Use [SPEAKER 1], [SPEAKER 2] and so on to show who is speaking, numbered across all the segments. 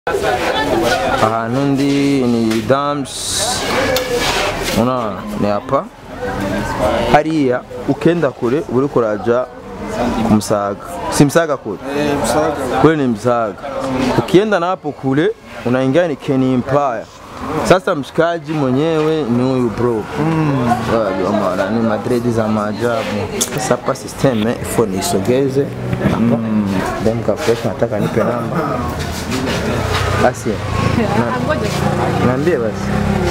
[SPEAKER 1] ahantu ndi ni dams unaona ni hapa hariya ukenda kure uri kuraja ku Msaga si Msaga kule kule ni Msaga ukienda na hapo kule unaingia ni Ken Empire sasa mshikaji mwenyewe ni huyu bro mm. ni madredi za maajabu sasa hapa system eh, ifo niisogeze hapa dem kafresh nataka nipe namba basi na, niambie basi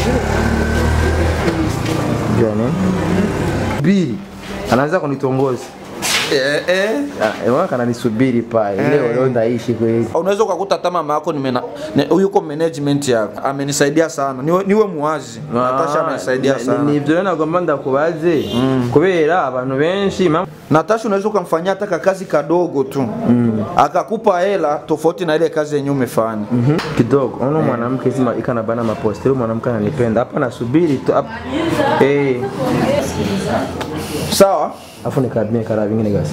[SPEAKER 1] jua nini bili anaanza kunitongoza
[SPEAKER 2] Eh, eh.
[SPEAKER 1] Ewa kananisubiri pale leo leo ndaishi kweli
[SPEAKER 2] Unaweza ukakuta hata mama yako nimena- ne- yuko management yako amenisaidia sana, niwe, niwe muwazi. Natasha amenisaidia sana.
[SPEAKER 1] nivyo rero nagomba ndakubaze kubera abantu benshi ma-
[SPEAKER 2] Natasha unaweza ukamfanyia hata kazi kadogo tu akakupa hela tofauti na ile kazi yenyewe umefanya.
[SPEAKER 1] Mhm, kidogo uno mwanamke zima ikana bana maposti huyo mwanamke ananipenda hapa nasubiri tu hapa eh
[SPEAKER 2] Sawa?
[SPEAKER 1] afu nikabie kara vingine gasi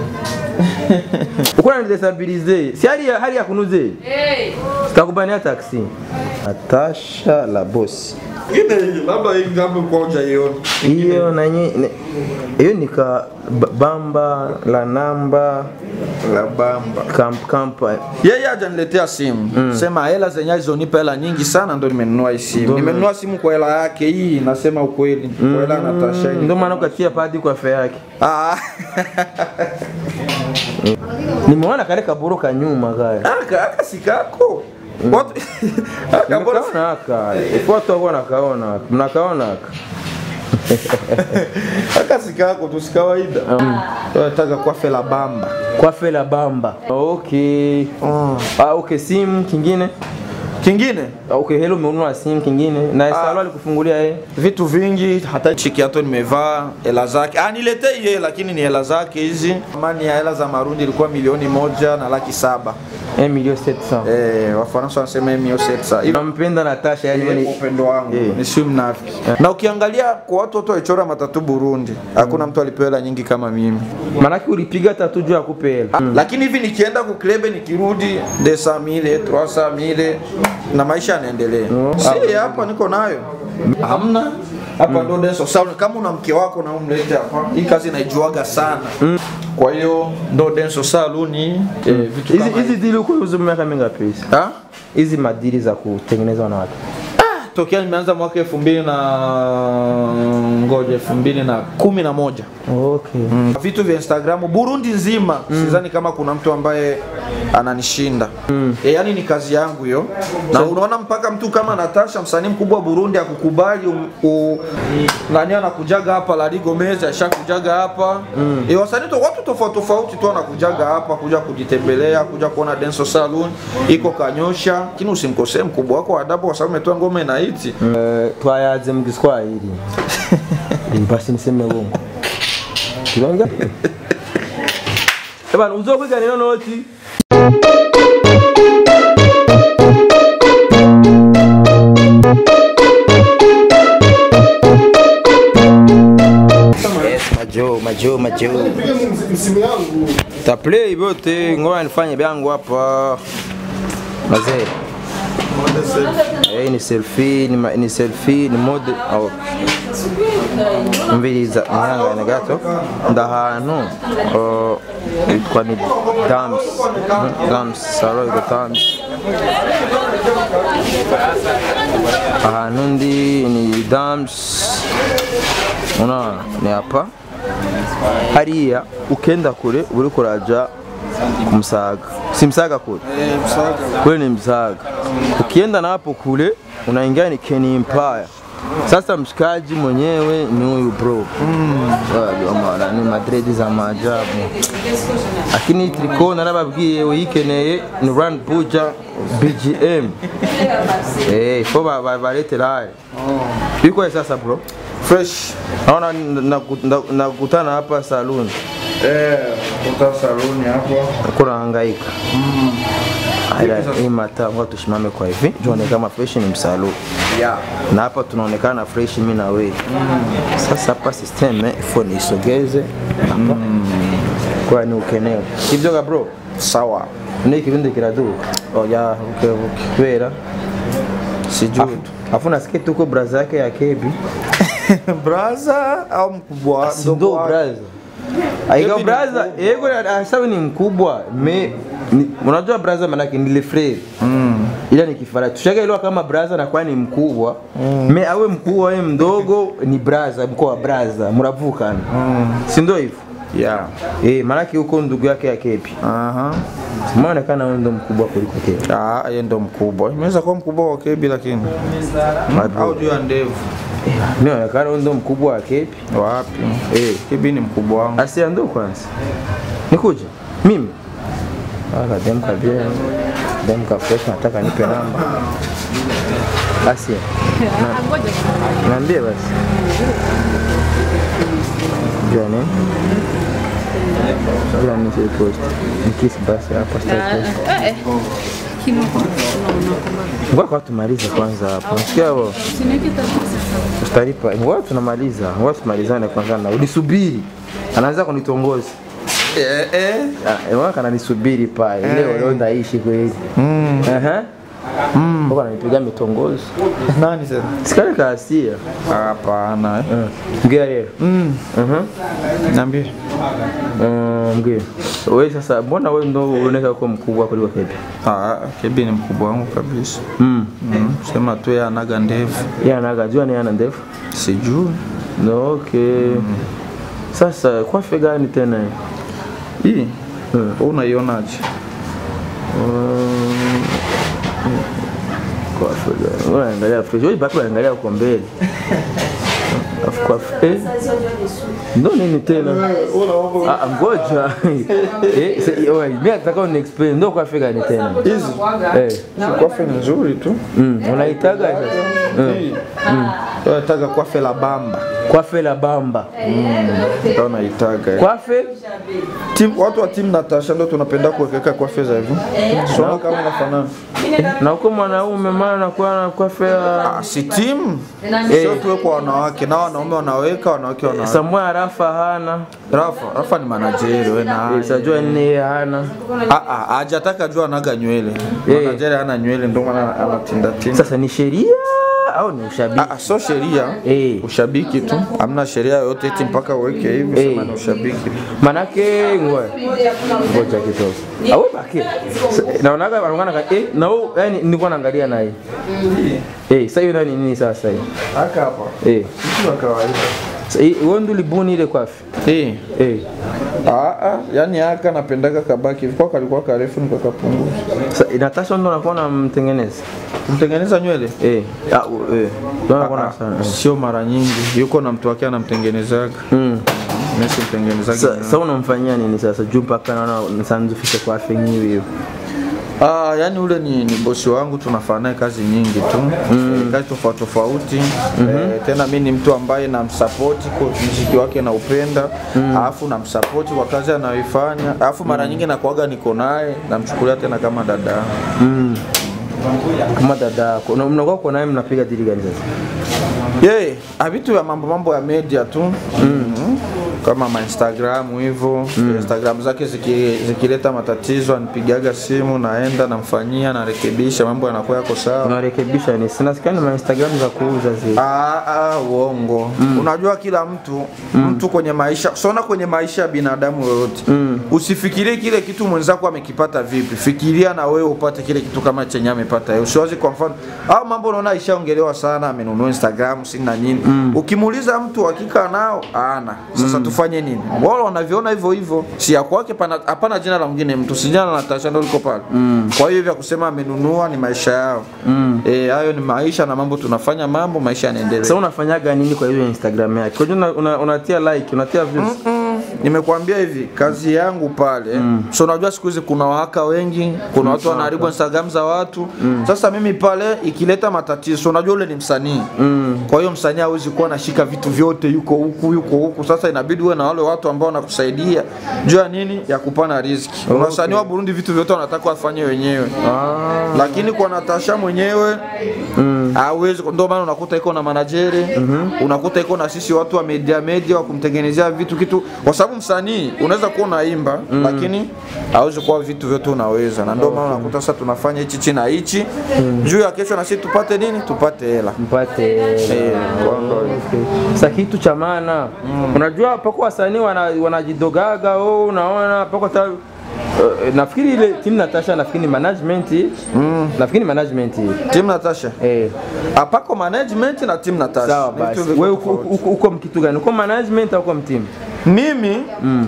[SPEAKER 1] uko nanidestabilize si hali ya hali ya kunuze sitakubania taksi Natasha la boss
[SPEAKER 2] Ingine labda hii ngambo kwa hujaiona.
[SPEAKER 1] hiyo nanyi ne- hiyo nika ba- bamba la namba
[SPEAKER 2] La bamba.
[SPEAKER 1] kamp kampa
[SPEAKER 2] Yeye hajaniletea simu. Sema hela zenye alizonipa hela nyingi sana ndo nimenunua hii simu. Nimenunua simu kwa hela yake hii, nasema ukweli. Kwa hela ya Natasha. hii.
[SPEAKER 1] ndio maana ukatia padi kwa fe yake
[SPEAKER 2] Ah.
[SPEAKER 1] nimeona kale kaburo kanyuma kaya
[SPEAKER 2] Aka aka sikako. Watu aka bora
[SPEAKER 1] Nakaona aka ipo watu wako nakaona mnakaona aka
[SPEAKER 2] aka sikako tu si kawaida. Tunataka kwa fela bamba.
[SPEAKER 1] kwa fe la bamba okay ah okay simu kingine
[SPEAKER 2] Kingine
[SPEAKER 1] Ah, okay hello umenunua simu kingine na salo alikufungulia yeye
[SPEAKER 2] vitu vingi, hata chikiato nimevaa hela zake. Ah, niletee yeye, lakini ni hela zake hizi. Thamani ya hela za Marundi ilikuwa milioni moja na laki saba.
[SPEAKER 1] 1 million 700
[SPEAKER 2] Eh, Wafaransa wanasema mio setsa. Hivi
[SPEAKER 1] nampenda Natasha yani
[SPEAKER 2] ni
[SPEAKER 1] wewe
[SPEAKER 2] upendo wangu
[SPEAKER 1] Eh.
[SPEAKER 2] ni si mnafiki. Na ukiangalia kwa watu wote walichora matatu Burundi, hakuna mtu alipewa hela nyingi kama mimi.
[SPEAKER 1] manake ulipiga tatu juu ya kupela
[SPEAKER 2] Ah, Lakini hivi nikienda kuklebe nikirudi desa mile troasa mile na maisha yanaendelea. Si hapa niko nayo. Hamna. Hapa ndo deso. Sasa kama una mke wako na umlete hapa, hii kazi naijuaga sana. Kwa hiyo ndo denso saluni eh, vitu
[SPEAKER 1] hizi
[SPEAKER 2] kama
[SPEAKER 1] hizi dili uko uzo miaka mingapi hizi
[SPEAKER 2] Ha?
[SPEAKER 1] hizi madili za kutengeneza wanawake
[SPEAKER 2] Tokea nimeanza mwaka elfu mbili na ngoja elfu mbili na kumi na moja
[SPEAKER 1] okay
[SPEAKER 2] vitu vya Instagram Burundi nzima sidhani kama kuna mtu ambaye ananishinda e, yani ni kazi yangu hiyo na unaona mpaka mtu kama Natasha msanii mkubwa wa Burundi akukubali um, u, nani anakujaga hapa Lali Gomez ashakujaga hapa e, wasanii to, watu tofauti tofauti tu anakujaga hapa kuja kujitembelea kuja kuona Denso Saloon iko Kanyosha lakini usimkosee mkubwa wako wa adabu kwa sababu umetoa ngoma inaiti
[SPEAKER 1] Eh, twayaze mu Kiswahili basi niseme uongo tunaongea Eh bana uzokwiga neno noti Yes, majo majo majo taplay vyote ngoja nifanye vyangu hapa mazee Eh, ni selfie ni, ma- ni selfie ni mode oh. mviriza mwihangane gato ndahantu oh, yitwa ni dams Mhm, dams salo iko dams ahantu ndi ni dams unaona ni hapa hariya ukenda kure uri kuraja ku Msaga si Msaga kule kule ni Msaga ukienda na hapo kule unaingia ni Ken Empire sasa mshikaji mwenyewe ni huyu bro mm. ni madredi za maajabu lakini triko narababwiye uyikeneye ni run buja bgm eh fo ba- ba- balete laye biko sasa bro
[SPEAKER 2] fresh
[SPEAKER 1] naona nakutana na, nakutana hapa saloon
[SPEAKER 2] eh kuta saluni hapo
[SPEAKER 1] kuna hangaika Ila hii mataa ngoja tusimame kwa hivi tuone kama fresh ni msalu
[SPEAKER 2] yeah
[SPEAKER 1] na hapa tunaonekana fresh mimi na wewe sasa hapa system eh, ifo niisogeze hapa kwa ni ukeneo hivyo ka bro
[SPEAKER 2] sawa
[SPEAKER 1] none ikirundi kiraduka
[SPEAKER 2] oya ukebuke
[SPEAKER 1] kubera
[SPEAKER 2] sijui tu
[SPEAKER 1] afu nasikia tuko braza yake ya kebi
[SPEAKER 2] braza au mkubwa
[SPEAKER 1] sindo
[SPEAKER 2] mdogo wake?
[SPEAKER 1] braza aiga
[SPEAKER 2] Kebi ni
[SPEAKER 1] braza yego asawe ni mkubwa me ni, unajua braza manake ni le frere
[SPEAKER 2] Mm.
[SPEAKER 1] ila ni kifara tushakaelewa kama braza nakuwa ni mkubwa me awe mkubwa awe mdogo ni braza mko wa braza muravukana sindo hivyo
[SPEAKER 2] yeah
[SPEAKER 1] eh manake huko ndugu yake ya kepi
[SPEAKER 2] aha
[SPEAKER 1] maonekana wewe ndo mkubwa kuliko kepi
[SPEAKER 2] Ah, yeye ndo mkubwa imeweza kuwa mkubwa wa kebi lakini au juu ya ndevu
[SPEAKER 1] eh, mionekana wewe ndo mkubwa wa kepi
[SPEAKER 2] wapi
[SPEAKER 1] eh
[SPEAKER 2] kebi ni mkubwa wangu
[SPEAKER 1] Asia ndo kwanza. Nikuje? Mimi. Aka dem kabia. Dem ka fresh nataka nipe namba. Asia. Na- Niambie basi. Jua nini? Jua nini si post. Nikisi basi hapa sitaki post. Ngoja kwa tumalize kwanza hapo. Nasikia hapo. Tutalipa. Ngoja tunamaliza. Ngoja tumalizane kwanza na unisubiri. Anaanza kunitongoza.
[SPEAKER 2] eh, eh.
[SPEAKER 1] Ah, Mwaka ananisubiri pale leo leo ndaishi kweli. Aha. Mm. ananipiga mitongozo.
[SPEAKER 2] nani tena
[SPEAKER 1] Sikale kaasia.
[SPEAKER 2] hapana eh.
[SPEAKER 1] Mgea leo.
[SPEAKER 2] mm.
[SPEAKER 1] Mhm.
[SPEAKER 2] niambie
[SPEAKER 1] Mm, mgea. Wewe sasa mbona wewe ndo unaonekana kuwa mkubwa kuliko Pepe?
[SPEAKER 2] ah, kebi ni mkubwa wangu kabisa
[SPEAKER 1] Mm.
[SPEAKER 2] mm. sema tu yeye anaga ndevu
[SPEAKER 1] Yeye anaga jua ni ana ndefu.
[SPEAKER 2] sijui
[SPEAKER 1] No, okay. Sasa kwa fe gani tena? hii?
[SPEAKER 2] hii
[SPEAKER 1] Mm.
[SPEAKER 2] wewe unaionaje
[SPEAKER 1] Mm. Kwa fe gani? Wewe angalia fresh. Wewe bado unaangalia huko mbele. Afu kwa fe. Eh? Ndo nini tena? Ah, ngoja. Eh, se- oe, mimi nataka uni explain ndo kwa fe gani tena?
[SPEAKER 2] hizi
[SPEAKER 1] Eh.
[SPEAKER 2] kwafe ni nzuri tu
[SPEAKER 1] Mm, unaitaga sasa? Mm.
[SPEAKER 2] nataka kwafe la bamba
[SPEAKER 1] Kwafe la bamba.
[SPEAKER 2] ndio naitaga eh.
[SPEAKER 1] Kwafe
[SPEAKER 2] Team- watu wa timu Natasha ndio tunapenda kuwekeka kwafe za hivyo sio kama unafanana
[SPEAKER 1] na uko mwanaume maana nakuwa na kwafe ya
[SPEAKER 2] Ah, si timu sio tuwe kwa wanawake na wanaume wanaweka wanawake wanaweka
[SPEAKER 1] Samuel Rafa hana.
[SPEAKER 2] Rafa Rafa ni manajeri wewe na
[SPEAKER 1] Eh, Sajua nini hana.
[SPEAKER 2] ah ah hajataka jua anaga nywele
[SPEAKER 1] Eh.
[SPEAKER 2] manajeri hana nywele ndio maana anatinda tinda
[SPEAKER 1] Sasa ni sheria au ni ushabiki?
[SPEAKER 2] Ah, ah, sio sheria
[SPEAKER 1] Eh.
[SPEAKER 2] ushabiki tu hamna sheria yoyote eti mpaka uweke hivi
[SPEAKER 1] Eh.
[SPEAKER 2] sema ni ushabiki
[SPEAKER 1] Manake ngoja. Ngoja kidogo. Awe baki. Naonaga wanaongana ka eh na wewe yani nilikuwa naangalia naye. Eh, sasa hiyo nani nini sasa hii?
[SPEAKER 2] haka hapa
[SPEAKER 1] Eh.
[SPEAKER 2] kitu wa kawaida
[SPEAKER 1] Sasa hii wewe ndio libuni ile kwafi.
[SPEAKER 2] eh
[SPEAKER 1] Eh.
[SPEAKER 2] ah ah yani haka napendaga kabaki hivi kwa kalikuwa karefu nikakapunguza
[SPEAKER 1] Sasa Natasha ndo anakuwa namtengeneza.
[SPEAKER 2] kumtengeneza nywele
[SPEAKER 1] Eh. Ah, u- eh. Ndo anakuwa na sana.
[SPEAKER 2] sio mara nyingi yuko na mtu wake anamtengenezaga
[SPEAKER 1] Mm.
[SPEAKER 2] mimi simtengenezaga
[SPEAKER 1] Sa-
[SPEAKER 2] nywele.
[SPEAKER 1] Sasa unamfanyia nini sasa? Juu mpaka naona nisanzufishe kwa afenyiwe hiyo.
[SPEAKER 2] Ah, yani ule ni, ni bosi wangu tunafanya naye kazi nyingi tu mm. kazi tofauti tofauti eh, tena mi ni mtu ambaye namsapoti kwa mziki wake naupenda alafu namsapoti kwa kazi anayoifanya alafu mara nyingi nakuaga niko naye namchukulia tena kama dada yangu.
[SPEAKER 1] Mm. Kama dada yako. Na mnakuwa kwa naye mnapiga dili gani sasa?
[SPEAKER 2] yeye yeah, vitu ya mambo mambo ya media tu mm. kama ma Instagram hivyo Instagram zake ziki- zikileta matatizo anipigaga simu naenda namfanyia narekebisha mambo yanakuwa yako sawa
[SPEAKER 1] Unarekebisha ni sina sikani ma Instagram za kuuza zile.
[SPEAKER 2] Ah, ah, uongo. Unajua kila mtu mtu kwenye maisha sona kwenye maisha ya binadamu yoyote usifikirie kile kitu mwenzako amekipata vipi, fikiria na wewe upate kile kitu kama chenye amepata yeye. Usiwazi kwa mfano au mambo unaona ishaongelewa sana, amenunua Instagram si na nini. Ukimuuliza mtu hakika nao ana. Sasa tufanye nini? Wao wanaviona hivyo hivyo, si ya kwake, pana hapana jina la mwingine mtu, si jina la Natasha ndio liko pale. Kwa hiyo vya kusema amenunua ni maisha yao. Eh, hayo ni maisha na mambo tunafanya mambo, maisha yanaendelea.
[SPEAKER 1] Sasa unafanyaga nini kwa hiyo Instagram yake? Kwa hiyo una- una- unatia like, unatia views.
[SPEAKER 2] Nimekuambia hivi kazi yangu pale so unajua siku hizi kuna waka wengi, kuna watu wanaharibu Instagram za watu. Sasa mimi pale ikileta matatizo, so unajua ule ni msanii kwa hiyo msanii hawezi kuwa anashika vitu vyote, yuko huku yuko huku. Sasa inabidi uwe na wale watu ambao wanakusaidia juu ya nini, ya kupana riziki. Okay. Wasanii wa Burundi vitu vyote wanataka wafanye wenyewe
[SPEAKER 1] Ah.
[SPEAKER 2] lakini kwa Natasha mwenyewe hawezi, ndio maana unakuta iko na manajeri unakuta iko na sisi watu wa media media wa kumtengenezea vitu kitu, kwa sababu sababu msanii unaweza kuwa unaimba lakini hauwezi kuwa vitu vyote unaweza, na ndio maana unakuta sasa tunafanya hichi hichi na hichi juu ya kesho na sisi tupate nini? Tupate hela.
[SPEAKER 1] mpate
[SPEAKER 2] Eh, kwa ndo-
[SPEAKER 1] Okay. Sa kitu cha maana unajua, pako wasanii wana- wanajidogaga oh, unaona pako ta Uh, nafikiri ile timu Natasha nafikiri ni management nafikiri ni management
[SPEAKER 2] Team Natasha
[SPEAKER 1] eh,
[SPEAKER 2] apako management na team Natasha
[SPEAKER 1] sawa
[SPEAKER 2] Ni
[SPEAKER 1] basi.
[SPEAKER 2] vitu viko
[SPEAKER 1] Wewe uko-
[SPEAKER 2] tofauti.
[SPEAKER 1] uko uko mkitu gani? Uko management au uko mtimu?
[SPEAKER 2] Mimi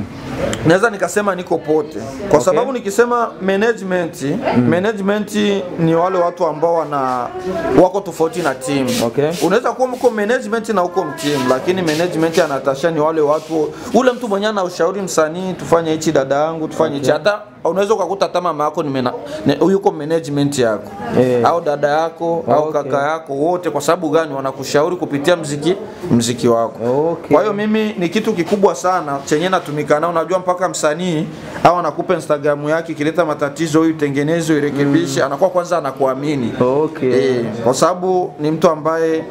[SPEAKER 2] naweza nikasema niko pote kwa sababu nikisema management management ni wale watu ambao wana wako tofauti na team.
[SPEAKER 1] Okay.
[SPEAKER 2] Unaweza kuwa mko management na uko mteam, lakini management ya Natasha ni wale watu, ule mtu mwenye ana ushauri msanii, tufanye hichi dada yangu, tufanye hichi hata unaweza ukakuta hata mama yako ni mena- ne- yuko management yako
[SPEAKER 1] Eh.
[SPEAKER 2] au dada yako au
[SPEAKER 1] Okay.
[SPEAKER 2] kaka yako, wote kwa sababu gani? Wanakushauri kupitia mziki mziki wako.
[SPEAKER 1] Okay.
[SPEAKER 2] Kwa hiyo mimi ni kitu kikubwa sana chenye natumika nao. Unajua mpaka msanii au anakupa Instagram yake ikileta matatizo, huyu tengeneze, irekebishe, anakuwa kwanza anakuamini
[SPEAKER 1] Okay.
[SPEAKER 2] eh, kwa sababu ni mtu ambaye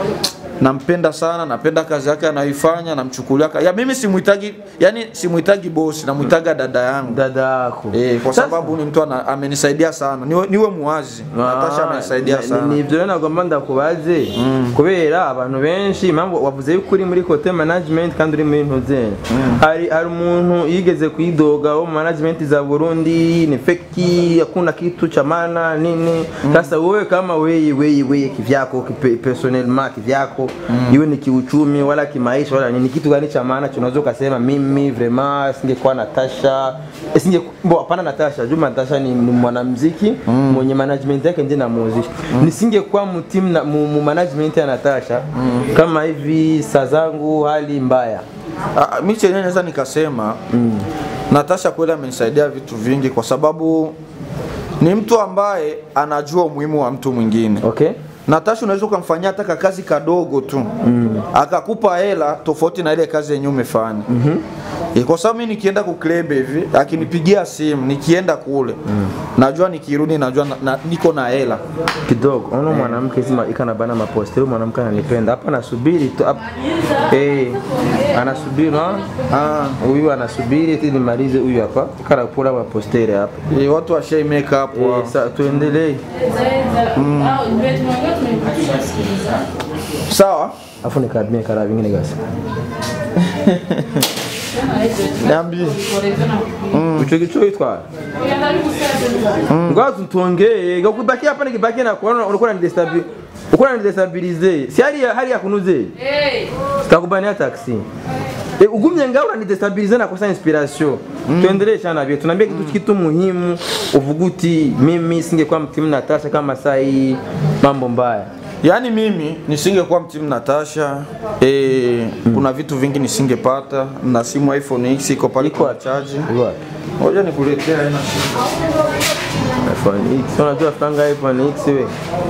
[SPEAKER 2] nampenda sana, napenda kazi yake anayoifanya, namchukulia ka- ya mimi simuhitaji, yani simuhitaji bosi, namuhitaga dada yangu
[SPEAKER 1] Dada yako.
[SPEAKER 2] eh, kwa
[SPEAKER 1] Sasa-
[SPEAKER 2] sababu ni mtu ana- amenisaidia sana, niwe, niwe muwazi. Natasha amenisaidia
[SPEAKER 1] ni-
[SPEAKER 2] sana.
[SPEAKER 1] ni ibyo rero nagomba ndakubaze kubera abantu benshi impamvu wavuze yuko uri muri kote management kandi uri muri ntuzene hari hari umuntu yigeze kuidoga wo mu management za Burundi ni feki hakuna kitu cha maana nini sasa wewe kama wewe wewe wewe kivyako kipe- personnellement kivyako iwe ni kiuchumi wala kimaisha wala nini kitu gani cha maana tunaweza ukasema mimi vraiment singekuwa Natasha eh, singe bo hapana Natasha Juma Natasha ni, ni mwanamuziki mwenye management yake ndiye namuzisha nisingekuwa mu team na mu, mu management ya Natasha kama hivi saa zangu hali mbaya
[SPEAKER 2] Ah, mi chenyewe naweza nikasema Natasha kweli amenisaidia vitu vingi kwa sababu ni mtu ambaye anajua umuhimu wa mtu mwingine.
[SPEAKER 1] okay
[SPEAKER 2] Natasha unaweza ukamfanyia hata ka kazi kadogo tu akakupa hela tofauti na ile kazi yenyewe umefanya. Eh, Kwa sababu mimi nikienda kuklebe hivi akinipigia simu nikienda kule najua nikirudi najua na, na, niko na hela.
[SPEAKER 1] kidogo ona mwanamke zima ikana bana maposti huyu mwanamke ananipenda hapa nasubiri tu hapa eh anasubiri no ah huyu anasubiri eti nimalize huyu hapa kana kula mapostere hapa
[SPEAKER 2] Eh, Watu washai make up
[SPEAKER 1] eh,
[SPEAKER 2] wa.
[SPEAKER 1] sa tuendelee
[SPEAKER 2] Sawa?
[SPEAKER 1] afu nikadmie kara vingine gasi
[SPEAKER 2] Niambie.
[SPEAKER 1] ico gico itwara ngazi tuongee ngakubaki hapa nikibaki na kuona ulikuwa unanidestabilize ulikuwa unanidestabilize si hali ya hali ya kunuze sitakubania taxi E, ugumye ngaho unanidestabilize na kosa inspiration tuendelee sana vile tunaambia kitu kitu muhimu uvuga uti mimi singekuwa mtimu Natasha kama saa hii mambo mbaya
[SPEAKER 2] Yaani mimi nisingekuwa mtimu Natasha eh, kuna vitu vingi nisingepata na simu iPhone X iko pale
[SPEAKER 1] Iko
[SPEAKER 2] kwa charge.
[SPEAKER 1] Iko wapi?
[SPEAKER 2] Ngoja nikuletea haina shida.
[SPEAKER 1] iPhone X unajua franga iPhone X we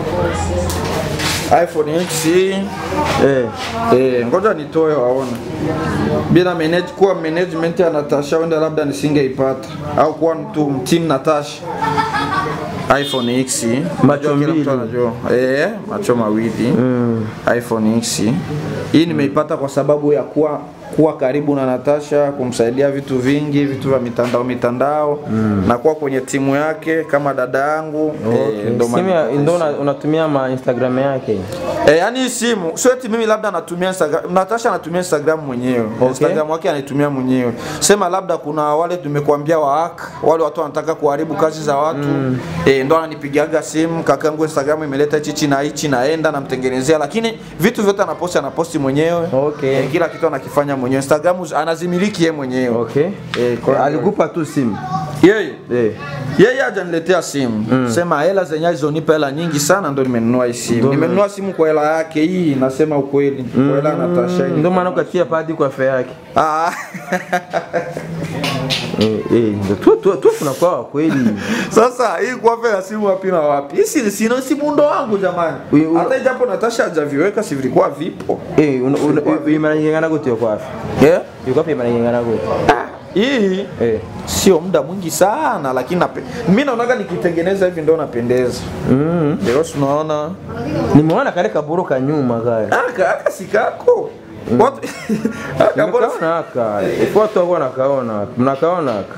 [SPEAKER 2] iPhone X hii
[SPEAKER 1] eh
[SPEAKER 2] eh, ngoja nitoe waone. Bila manage kuwa management ya Natasha wenda labda nisingeipata au kuwa mtu mtimu Natasha. iPhone X
[SPEAKER 1] Macho
[SPEAKER 2] Unajua kila mtu
[SPEAKER 1] mbili.
[SPEAKER 2] anajua. Eh, macho mawili iPhone X hii nimeipata kwa sababu ya kuwa kuwa karibu na Natasha, kumsaidia vitu vingi, vitu vya mitandao mitandao na kuwa kwenye timu yake kama dada yangu eh, ndo
[SPEAKER 1] simu
[SPEAKER 2] maana
[SPEAKER 1] ya- ndo una- unatumia ma Instagram yake
[SPEAKER 2] Eh, yani hii simu sio eti mimi labda natumia Instagram, Natasha anatumia Instagram mwenyewe.
[SPEAKER 1] Okay.
[SPEAKER 2] Instagram yake anaitumia mwenyewe. Sema labda kuna wale tumekuambia wa hack, wale watu wanataka kuharibu kazi za watu. Eh, ndo ananipigiaga simu, kakangu Instagram imeleta hichi hichi na hichi naenda namtengenezea, lakini vitu vyote anaposti anaposti mwenyewe.
[SPEAKER 1] Okay.
[SPEAKER 2] Eh, kila kitu anakifanya mwenyewe. Instagram anazimiliki yeye mwenyewe.
[SPEAKER 1] okay
[SPEAKER 2] Eh, kwa hiyo-
[SPEAKER 1] alikupa tu simu
[SPEAKER 2] Yeye
[SPEAKER 1] eh
[SPEAKER 2] yeye hajaniletea simu sema hela zenye alizonipa hela nyingi sana ndo nimenunua hii simu nimenunua simu kwa hela yake hii nasema ukweli kwa hela ya Natasha hii.
[SPEAKER 1] ndio maana ukatia padi kwa fea yake
[SPEAKER 2] Ah,
[SPEAKER 1] eh eh ndio tu tu tu tunakuwa wa kweli
[SPEAKER 2] sasa hii kwa fela simu wapi na wapi hii si sino simu ndo wangu jamani
[SPEAKER 1] Uyu- uyu-
[SPEAKER 2] hata ijapo Natasha hajaviweka si vilikuwa vipo
[SPEAKER 1] eh una- una- imara nyingana gute yo kwafi
[SPEAKER 2] yeah.
[SPEAKER 1] yuko wapi imara nyingana gute
[SPEAKER 2] hii
[SPEAKER 1] eh
[SPEAKER 2] sio muda mwingi sana lakini nape... mimi naonaga nikitengeneza hivi ndo napendeza
[SPEAKER 1] mm
[SPEAKER 2] ndio tunaona
[SPEAKER 1] nimeona kale kaburu ka nyuma kale
[SPEAKER 2] aka aka sikako Watu Akabona-
[SPEAKER 1] Nimekaona aka. Ifu watu wako nakaona. Mnakaona aka.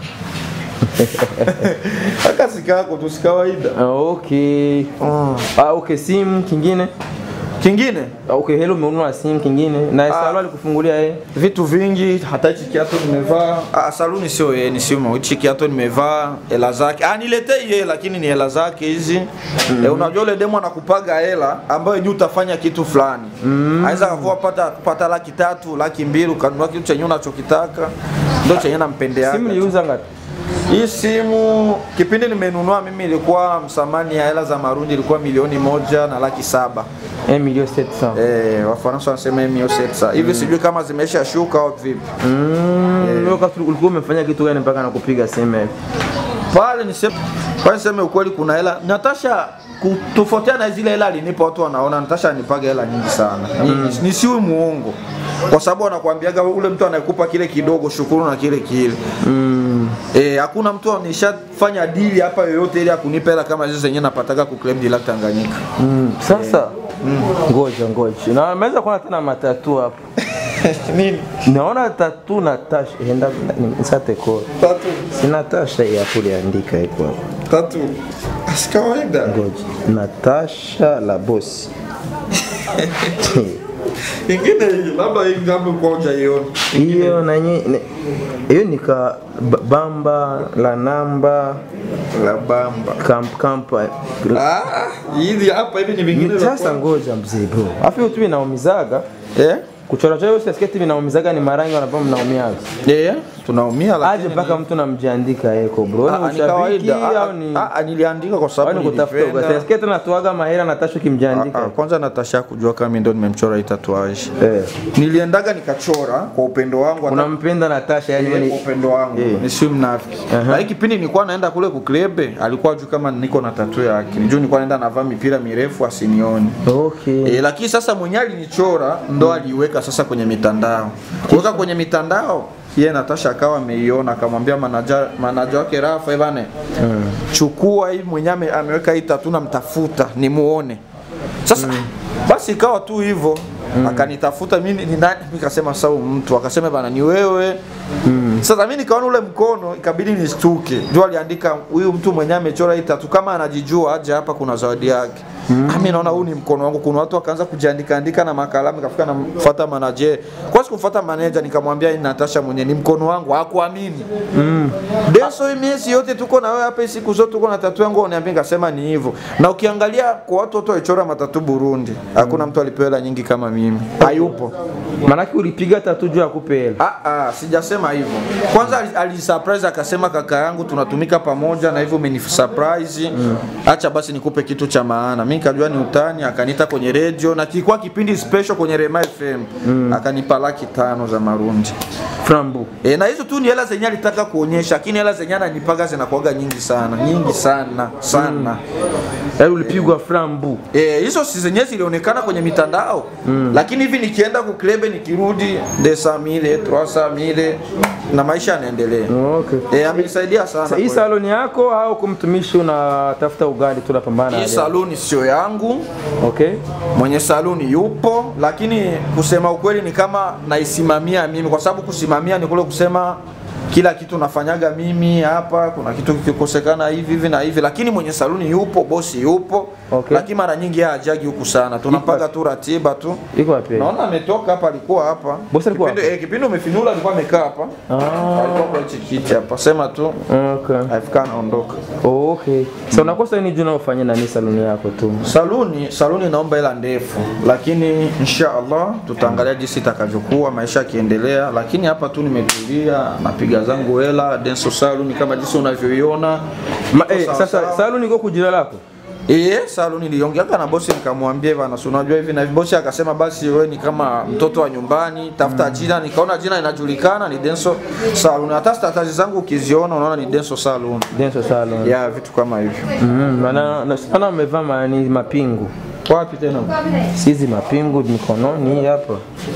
[SPEAKER 2] aka sikako tu si kawaida.
[SPEAKER 1] Ah, Okay. Ah, okay, simu kingine.
[SPEAKER 2] Kingine
[SPEAKER 1] Ah, Okay, hello umenunua simu kingine. Na Salo alikufungulia yeye.
[SPEAKER 2] vitu vingi, hata hichi kiato nimevaa. Ah, saluni sio yeye, ni simu. Hichi kiato nimevaa, hela zake. Ah, niletee yeye, lakini ni hela zake hizi. Eh, unajua ile demo anakupaga hela ambayo ni utafanya kitu fulani. Anaweza akakuwa pata pata laki tatu, laki mbili, ukanunua kitu chenye unachokitaka. Ndio chenye nampendea.
[SPEAKER 1] Simu niliuza ngapi?
[SPEAKER 2] Hii simu kipindi nimenunua mimi ilikuwa msamani ya hela za Marundi ilikuwa milioni moja na laki saba.
[SPEAKER 1] 1 million 700.
[SPEAKER 2] Eh, Wafaransa wanasema mio setsa hivi, sijui kama zimesha shuka au vipi.
[SPEAKER 1] Mm, wewe wakati ulikuwa umefanya kitu gani mpaka nakupiga simu hivi?
[SPEAKER 2] Pale niseme pale niseme ukweli, kuna hela Natasha kutofautiana na zile hela alinipa, watu wanaona Natasha anipaga hela nyingi sana. Ni, nisiwe muongo kwa sababu anakuambiaga ule mtu anayekupa kile kidogo, shukuru na kile kile.
[SPEAKER 1] Mm.
[SPEAKER 2] Eh, hakuna mtu nishafanya dili hapa yoyote ile ya kunipa hela kama hizo zenyewe napataka ku claim deal Tanganyika.
[SPEAKER 1] Mm. Sasa ngoja ngoja. Na naweza kuona tena matatu hapo.
[SPEAKER 2] Nini?
[SPEAKER 1] Naona tatu na tash enda nisate ko.
[SPEAKER 2] Tatu.
[SPEAKER 1] Sina tasha ya kuliandika iko hapo.
[SPEAKER 2] Tatu. Si kawaida.
[SPEAKER 1] Ngoja. Natasha la boss.
[SPEAKER 2] Ingine hii labda hii ngambo kwa hujaiona.
[SPEAKER 1] Hiyo na nye- ne- hiyo ni ka ba- bamba la namba
[SPEAKER 2] La bamba.
[SPEAKER 1] camp camp
[SPEAKER 2] Ah, hizi hapa hivi ni vingine
[SPEAKER 1] ni
[SPEAKER 2] vya
[SPEAKER 1] sasa ngoja mzee bro. Afu hiyo tu inaumizaga.
[SPEAKER 2] Eh?
[SPEAKER 1] Kuchora chora hiyo sketi vinaumizaga ni marangi wanapaa mnaumiaga.
[SPEAKER 2] Eh, tunaumia lakini
[SPEAKER 1] Aje mpaka mtu namjiandika eko bro.
[SPEAKER 2] Ah,
[SPEAKER 1] Ni
[SPEAKER 2] ni
[SPEAKER 1] ushabiki
[SPEAKER 2] kawaida. Ah,
[SPEAKER 1] au ni
[SPEAKER 2] ah, ah, niliandika kwa
[SPEAKER 1] au
[SPEAKER 2] sababu
[SPEAKER 1] ni kutafuta
[SPEAKER 2] nilipenda.
[SPEAKER 1] uga. Sketi natoaga mahera natasha
[SPEAKER 2] Ah,
[SPEAKER 1] kimjiandika.
[SPEAKER 2] ah, kwanza Natasha kujua kama mimi ndo nimemchora hii tatuage.
[SPEAKER 1] Eh.
[SPEAKER 2] Niliendaga nikachora kwa upendo wangu hata
[SPEAKER 1] Unampenda Natasha yani
[SPEAKER 2] Yeye
[SPEAKER 1] wewe
[SPEAKER 2] kwa
[SPEAKER 1] ni
[SPEAKER 2] upendo wangu
[SPEAKER 1] Eh.
[SPEAKER 2] ni si mnafiki. Na hii kipindi nilikuwa naenda kule kuklebe, alikuwa juu kama niko na tatu yake. Nijua nilikuwa naenda navaa mipira mirefu asinioni.
[SPEAKER 1] Okay.
[SPEAKER 2] E, lakini sasa mwenye alinichora ndo aliweka sasa kwenye mitandao. Kuweka kwenye mitandao yeye Natasha akawa ameiona akamwambia manager manager wake Rafa Evane chukua hii mwenye ame- ameweka hii tatu na mtafuta nimuone. Sasa basi ikawa tu hivyo akanitafuta mimi ni nani nikasema sasa huyu mtu akasema bana ni wewe sasa mimi nikaona ule mkono ikabidi nishtuke juu aliandika huyu mtu mwenye amechora hii tatu kama anajijua aje hapa kuna zawadi yake mm. mimi naona huu ni mkono wangu kuna watu wakaanza kujiandika andika na makalamu nikafika namfuata manager kwa sikufuata manager nikamwambia hii Natasha mwenye ni mkono wangu hakuamini mm. Deso hii miezi yote tuko na wewe hapa hii siku zote tuko na tatu yangu uniambia nikasema ni hivyo na ukiangalia kwa watu wote walichora matatu Burundi hakuna mtu alipewa hela nyingi kama mimi hayupo
[SPEAKER 1] Manake ulipiga tatu juu ya kupe hela.
[SPEAKER 2] Ah, ah, sijasema hivyo. Kwanza ali- alisurprise akasema kaka yangu tunatumika pamoja na hivyo umenisurprise. Acha basi nikupe kitu cha maana. Mimi nikajua ni utani, akaniita kwenye radio na kilikuwa kipindi special kwenye Rema FM. Akanipa laki tano za Marundi.
[SPEAKER 1] Frambu.
[SPEAKER 2] E, na hizo tu ni hela zenye alitaka kuonyesha, lakini hela zenye ananipaga zinakuwaga nyingi sana, nyingi sana sana.
[SPEAKER 1] Yaani ulipigwa frambu.
[SPEAKER 2] Eh, hizo si zenyewe zilionekana kwenye mitandao lakini hivi nikienda kuklebe nikirudi desa mile trosa mile na maisha yanaendelea.
[SPEAKER 1] Okay.
[SPEAKER 2] Eh, amenisaidia sana.
[SPEAKER 1] Sasa hii
[SPEAKER 2] kweli.
[SPEAKER 1] saloni yako au kumtumishi unatafuta ugali tu unapambana na
[SPEAKER 2] Hii
[SPEAKER 1] yeye?
[SPEAKER 2] saluni sio yangu,
[SPEAKER 1] Okay.
[SPEAKER 2] mwenye saluni yupo, lakini kusema ukweli ni kama naisimamia mimi, kwa sababu kusimamia ni kule kusema kila kitu nafanyaga mimi hapa, kuna kitu kikikosekana hivi hivi na hivi, lakini mwenye saluni yupo, bosi yupo,
[SPEAKER 1] Okay.
[SPEAKER 2] lakini mara nyingi yeye hajagi huku sana, tunapaga tu ratiba tu.
[SPEAKER 1] Iko wapi?
[SPEAKER 2] Naona ametoka hapa, alikuwa hapa.
[SPEAKER 1] Bosi alikuwa
[SPEAKER 2] Kipindi- eh, Kipindi umefinula alikuwa amekaa hapa.
[SPEAKER 1] Ah.
[SPEAKER 2] Alikuwa kwa hichi kiti hapa. Sema tu
[SPEAKER 1] Okay.
[SPEAKER 2] afika anaondoka.
[SPEAKER 1] Okay. Sasa unakosa nini juu unaofanya nani saloni yako tu?
[SPEAKER 2] Saluni, saluni naomba hela ndefu, lakini insha Allah tutaangalia jinsi itakavyokuwa maisha yakiendelea, lakini hapa tu nimetulia, napiga zangu hela Denso Saluni kama jinsi unavyoiona.
[SPEAKER 1] Ma,
[SPEAKER 2] Iko
[SPEAKER 1] eh,
[SPEAKER 2] sawa
[SPEAKER 1] sasa
[SPEAKER 2] sawa.
[SPEAKER 1] saloni iko kujira lako?
[SPEAKER 2] Eh, saluni niliongeaga na bosi nikamwambia bana, si unajua hivi na hivi. Bosi akasema basi wewe ni kama mtoto wa nyumbani, tafuta jina. Nikaona jina inajulikana ni Denso Saluni. Hata statazi zangu ukiziona unaona ni Denso Saluni.
[SPEAKER 1] Denso salon.
[SPEAKER 2] Ya vitu kama hivyo.
[SPEAKER 1] Mm, na na sana umevaa mani mapingu.
[SPEAKER 2] Wapi tena?
[SPEAKER 1] Sizi mapingu mikononi hapa.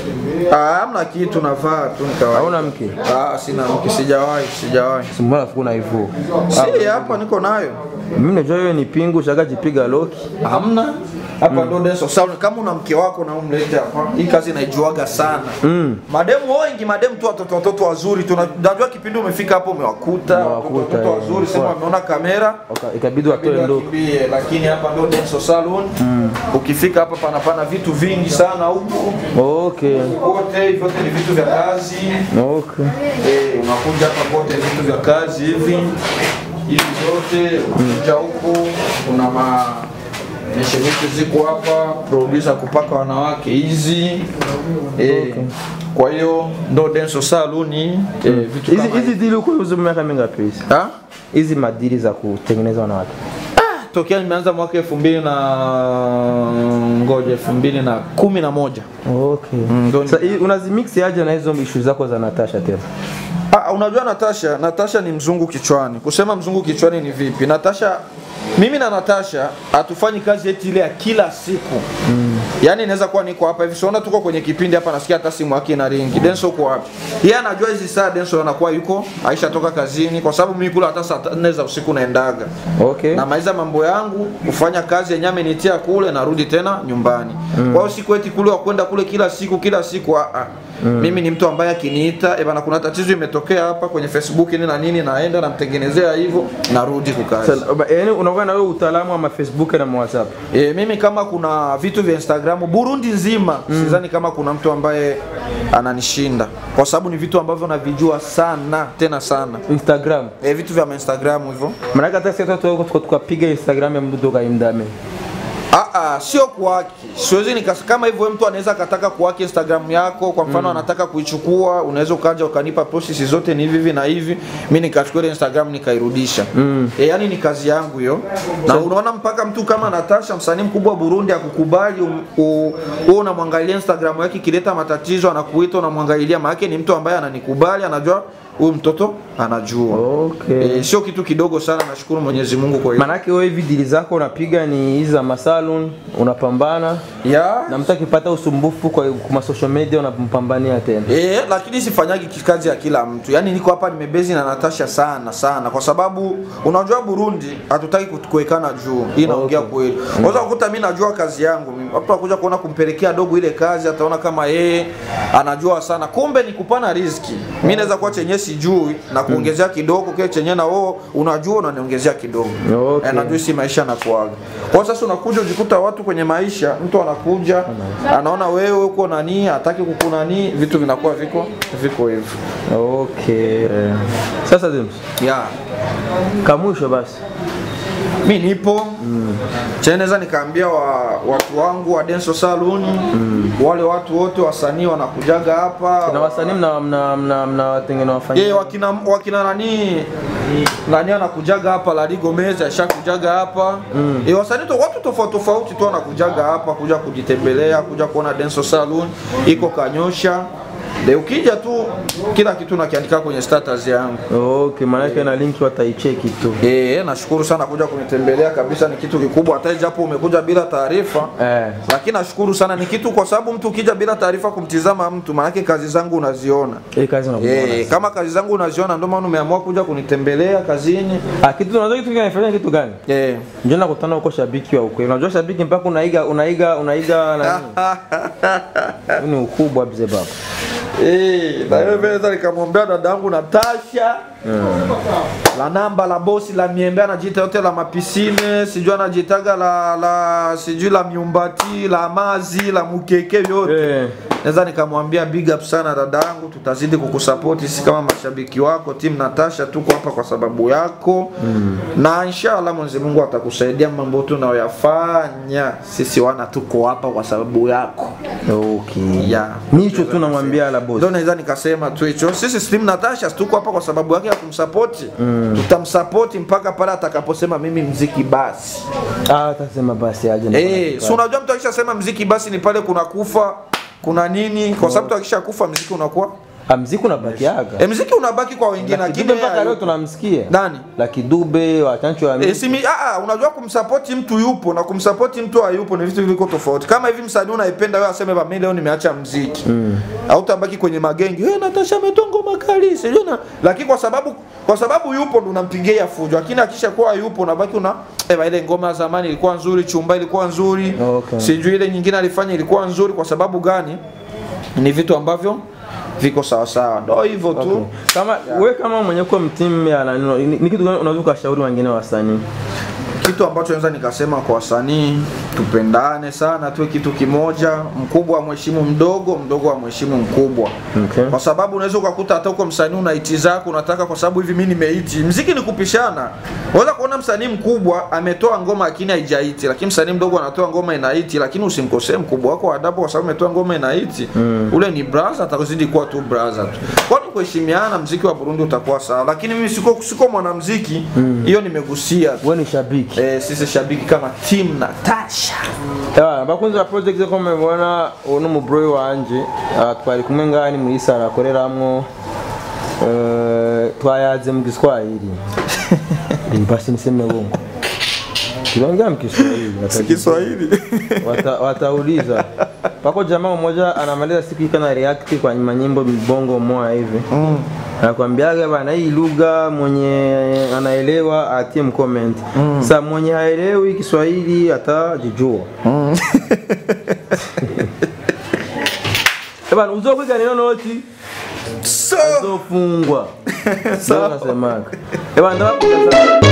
[SPEAKER 2] Ah, hamna kitu navaa tu ni kawaida.
[SPEAKER 1] Hauna mke?
[SPEAKER 2] Ah, sina mke, sijawahi, sijawahi.
[SPEAKER 1] Simbona kuna hivyo.
[SPEAKER 2] Si hapa niko nayo.
[SPEAKER 1] Mimi najua wewe ni pingu shaka jipiga loki.
[SPEAKER 2] Hamna. Hapa ndo Denso Salon. Kama una mke wako na umlete hapa. Hii kazi naijuaga sana.
[SPEAKER 1] Mm.
[SPEAKER 2] Mademu wengi, mademu tu watoto watoto wazuri tu. Najua kipindi umefika hapo umewakuta
[SPEAKER 1] Umewakuta,
[SPEAKER 2] watoto watoto
[SPEAKER 1] eh,
[SPEAKER 2] wazuri, sema
[SPEAKER 1] kwa-
[SPEAKER 2] wameona kamera.
[SPEAKER 1] Waka- Ikabidi watoe loki.
[SPEAKER 2] Wakimbie, lakini hapa ndo Denso Salon. Ukifika hapa pana pana vitu vingi sana huko.
[SPEAKER 1] Okay.
[SPEAKER 2] Kote vyote ni vitu vya kazi.
[SPEAKER 1] Okay.
[SPEAKER 2] Eh, unakuja hapa kote vitu vya kazi hivi hivi zote ukija huku kuna ma meshemeki ziko hapa producer kupaka wanawake hizi eh, kwa hiyo ndo Denso Salon eh, vitu
[SPEAKER 1] Hizi
[SPEAKER 2] kama
[SPEAKER 1] hizi dili uko uzo miaka mingapi hizi?
[SPEAKER 2] ha?
[SPEAKER 1] Hizi madili za kutengeneza wanawake.
[SPEAKER 2] tokea nimeanza mwaka elfu mbili na ngoja elfu mbili na kumi na moja
[SPEAKER 1] Okay.
[SPEAKER 2] ndo ni-
[SPEAKER 1] Sasa hii unazimix aje na hizo issue zako za Natasha tena?
[SPEAKER 2] Ah, unajua Natasha, Natasha ni mzungu kichwani. Kusema mzungu kichwani ni vipi? Natasha mimi na Natasha hatufanyi kazi eti ile ya kila siku. Mm. Yaani inaweza kuwa niko hapa hivi, siona tuko kwenye kipindi hapa nasikia hata simu yake ina ringi. Denso uko wapi? Yeye anajua hizi saa Denso anakuwa yuko Aisha toka kazini kwa sababu mimi kula hata saa 4 za usiku naendaga.
[SPEAKER 1] Okay.
[SPEAKER 2] Namaliza mambo yangu, kufanya kazi yenyewe amenitia kule, narudi tena nyumbani. Kwa hiyo siku eti kule wa kwenda kule kila siku kila siku ah, ah. Mimi ni mtu ambaye akiniita, eh bana, kuna tatizo imetokea hapa kwenye Facebook nini na nini, naenda namtengenezea hivyo, narudi kukazi.
[SPEAKER 1] Sasa ba- yaani unakuwa na wewe utaalamu wa ma Facebook na ma WhatsApp.
[SPEAKER 2] E, mimi kama kuna vitu vya Instagram Burundi nzima sidhani kama kuna mtu ambaye ananishinda kwa sababu ni vitu ambavyo navijua sana tena sana.
[SPEAKER 1] Instagram.
[SPEAKER 2] E, vitu vya Instagram hivyo
[SPEAKER 1] Maana hata sisi watu wako tukapiga Instagram ya mtu kaimdame.
[SPEAKER 2] Ah, ah, sio kuhaki. Siwezi nikas kama hivyo mtu anaweza akataka kuhaki Instagram yako, kwa mfano anataka kuichukua, unaweza ukaja ukanipa process zote ni hivi hivi na hivi, mimi nikachukua ile Instagram nikairudisha. Mm. E, yani ni kazi yangu hiyo. Na unaona mpaka mtu kama Natasha msanii mkubwa wa Burundi akukubali um, u- wewe unamwangalia Instagram yake ikileta matatizo anakuita unamwangalia, maana yake ni mtu ambaye ananikubali, anajua huyu mtoto anajua.
[SPEAKER 1] Okay.
[SPEAKER 2] E, sio kitu kidogo sana, nashukuru Mwenyezi Mungu kwa hiyo.
[SPEAKER 1] Manake wewe hivi dili zako unapiga ni hizi za masalon, unapambana
[SPEAKER 2] Ya,
[SPEAKER 1] na mtu akipata usumbufu kwa kwa social media unampambania tena.
[SPEAKER 2] Eh, lakini sifanyagi kazi ya kila mtu. Yaani niko hapa nimebezi na Natasha sana sana kwa sababu unajua Burundi hatutaki ku- kuwekana juu. Hii naongea
[SPEAKER 1] Okay.
[SPEAKER 2] kweli. Unaweza kukuta mimi najua kazi yangu mimi. Watu wakuja kuona kumpelekea dogo ile kazi ataona kama yeye anajua sana. Kumbe ni kupana riziki. Mimi naweza kuwa chenye sijui na kuongezea kidogo kile chenye na wewe unajua unaniongezea kidogo.
[SPEAKER 1] Okay.
[SPEAKER 2] Eh, najua si maisha yanakuaga. Kwa sasa unakuja ujikuta watu kwenye maisha, mtu anakuja anaona wewe uko nani, hataki kukunani, vitu vinakuwa viko viko hivyo.
[SPEAKER 1] Okay. Sasa James,
[SPEAKER 2] Yeah.
[SPEAKER 1] kamwisho basi.
[SPEAKER 2] Mi nipo mm. naweza nikaambia wa, watu wangu wa Denso Saloon wale watu wote wasanii wanakujaga hapa
[SPEAKER 1] Na wasanii mna mna mna mna watengene wafanya.
[SPEAKER 2] Ye, wakina, wakina nani nani anakujaga hapa Lali Gomez ashakujaga hapa mm. E, wasanii to, watu tofauti tofauti tu wanakujaga hapa kuja kujitembelea kuja kuona Denso Saloon iko Kanyosha de ukija tu kila kitu nakiandika kwenye status yangu
[SPEAKER 1] Okay, maanake na linki wataicheki tu.
[SPEAKER 2] Eh, nashukuru sana kuja kunitembelea kabisa, ni kitu kikubwa, hata japo umekuja bila taarifa
[SPEAKER 1] Eh.
[SPEAKER 2] lakini nashukuru sana, ni kitu kwa sababu mtu ukija bila taarifa kumtizama mtu, maanake kazi zangu unaziona.
[SPEAKER 1] Hii kazi unakuona.
[SPEAKER 2] Eh, kama kazi zangu unaziona, ndio maana umeamua kuja kunitembelea kazini.
[SPEAKER 1] Ah, kitu unajua kitu kinafanya kitu gani?
[SPEAKER 2] Eh.
[SPEAKER 1] Njoo nakutana huko shabiki wa ukweli. Unajua shabiki mpaka unaiga unaiga unaiga nani? Huu ni ukubwa mzee baba.
[SPEAKER 2] Eh, na wewe naweza nikamwambia dadangu Natasha la namba la bosi la miembe anajiita yote la mapisine sijui anajitaga la la sijui la miumbati la mazi la mukeke yote
[SPEAKER 1] Eh.
[SPEAKER 2] naweza nikamwambia big up sana dadangu, tutazidi kukusapoti sisi kama mashabiki wako. Timu Natasha tuko hapa kwa sababu yako mm. na inshallah Mwenyezi Mungu atakusaidia mambo yote unayoyafanya. Sisi wana tuko hapa kwa sababu yako
[SPEAKER 1] Okay.
[SPEAKER 2] yeah.
[SPEAKER 1] Ni hicho tu namwambia la boss.
[SPEAKER 2] Ndio naweza nikasema tu hicho. Sisi Team Natasha tuko hapa kwa sababu yake ya kumsapoti mm. tutamsapoti mpaka pale atakaposema mimi mziki basi.
[SPEAKER 1] Ah, atasema basi aje. na
[SPEAKER 2] Eh,
[SPEAKER 1] kuna
[SPEAKER 2] si unajua mtu akishasema mziki basi ni pale kuna kufa kuna nini, kwa sababu mtu akishakufa mziki unakuwa
[SPEAKER 1] Ah, mziki unabakiaga
[SPEAKER 2] e, mziki unabaki kwa wengine
[SPEAKER 1] Lucky
[SPEAKER 2] lakini
[SPEAKER 1] Dube
[SPEAKER 2] yeye
[SPEAKER 1] mpaka leo
[SPEAKER 2] hayupo.
[SPEAKER 1] tunamsikia
[SPEAKER 2] nani
[SPEAKER 1] Lucky Dube wachancho wa
[SPEAKER 2] E, simi, aa, unajua kumsapoti mtu yupo na kumsapoti mtu hayupo ni vitu viliko tofauti. Kama hivi msanii unaipenda wewe aseme ba mimi leo nimeacha mziki. Mm. Hautabaki kwenye magenge. Eh, Natasha ametoa ngoma kali, sijui na lakini kwa sababu kwa sababu yupo ndo unampigia fujo. Lakini akishakuwa yupo unabaki una eh, ba, ile ngoma ya zamani ilikuwa nzuri, chumba ilikuwa nzuri.
[SPEAKER 1] Okay.
[SPEAKER 2] Sijui ile nyingine alifanya ilikuwa nzuri kwa sababu gani? Ni vitu ambavyo viko sawa sawa. Ndio hivyo tu.
[SPEAKER 1] Okay. Kama we kama mwenye kuwa mtimu ya nani, ni ni kitu gani unaweza ukashauri wengine wasanii?
[SPEAKER 2] kitu ambacho naweza nikasema kwa wasanii tupendane sana tuwe kitu kimoja mkubwa wa mheshimu mdogo mdogo wa mheshimu mkubwa
[SPEAKER 1] Okay.
[SPEAKER 2] kwa sababu unaweza ukakuta hata uko msanii una iti zako unataka kwa sababu hivi mimi nimeiti mziki ni kupishana unaweza kuona msanii mkubwa ametoa ngoma lakini haijaiti lakini msanii mdogo anatoa ngoma inaiti lakini usimkosee mkubwa wako wa adabu kwa sababu ametoa ngoma inaiti ule ni brother atakuzidi kuwa tu brother tu kwani kuheshimiana mziki wa Burundi utakuwa sawa lakini mimi siko siko mwanamziki hiyo nimegusia tu
[SPEAKER 1] We ni shabiki.
[SPEAKER 2] eh, sisi shabiki kama team Natasha
[SPEAKER 1] Ewa, bakunzi ba project ko mubibona uno n'umubroyi wanje ah, twari kumwe ngani muri sara akoreramwo eh, twayaze mu Kiswahili Eh, basi niseme bongo tuliongea mu Kiswahili wata-
[SPEAKER 2] Kiswahili
[SPEAKER 1] wata- watauliza pako jamaa mmoja anamaliza siku ika na react kwa nyuma nyimbo bongo moja hivi
[SPEAKER 2] mm.
[SPEAKER 1] anakwambiaga bana hii lugha mwenye anaelewa atie mcomment mm. sa mwenye haelewi Kiswahili atajijua
[SPEAKER 2] Mm.
[SPEAKER 1] Eh bana uzokwiga neno noti
[SPEAKER 2] so
[SPEAKER 1] uzofungwa. Ndio nasemaga. Eh bana ndabakunda sana.